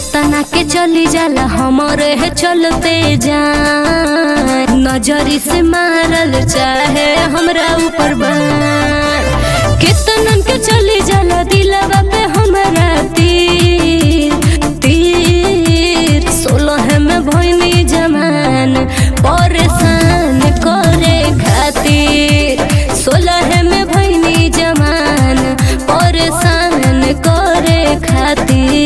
केतना के चली जाला हमरे है चलते जान नजरी से मारल चाहे हमरा ऊपर बाण केतनन के चली जाला दिलवा पे हमरा तीर तीर सोलह में भइनी जमान परेशान करे खातिर सोलह में भइनी जमान परेशान करे खातिर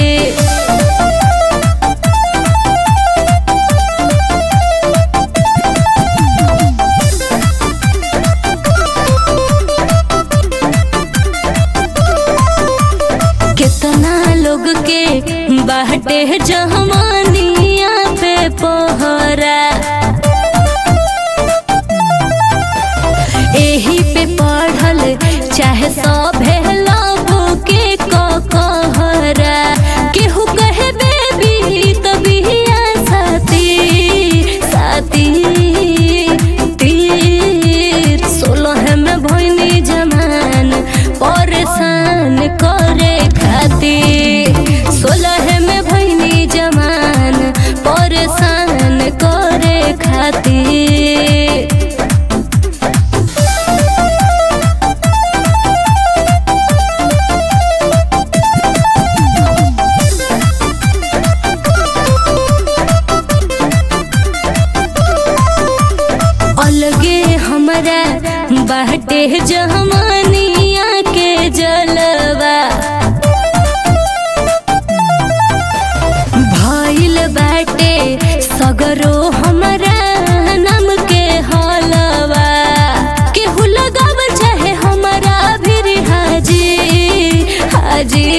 कितना लोग के बाटे जहमानिया पे पहरा एही पे पढ़ल चाहे सभे लाभो के कहरा केहू कहे बेबी तबिया साथी साथी तीर सोलह में भइनी जमान परेशान करे खातिर सोलह में भइनी जमान परेशान करे खातिर अलगे हमरा बाटे जहमानिया के जलवा भइल बाटे सगरो हमरा नाम के हलवा केहू लगाव चाहे हमरा भी हाजी हाजी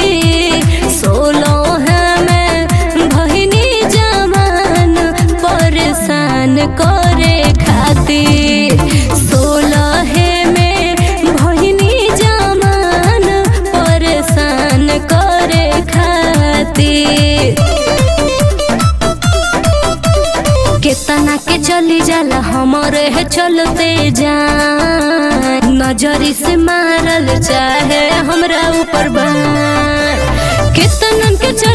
सोलह में भइनी जमान परेशान करे खातिर सोलह में भइनी जमान परेशान करे खातिर केतना के चली जाला हमरे है चलते जान नजरी से मारल चाहे हमरा ऊपर बाण केतनन के चली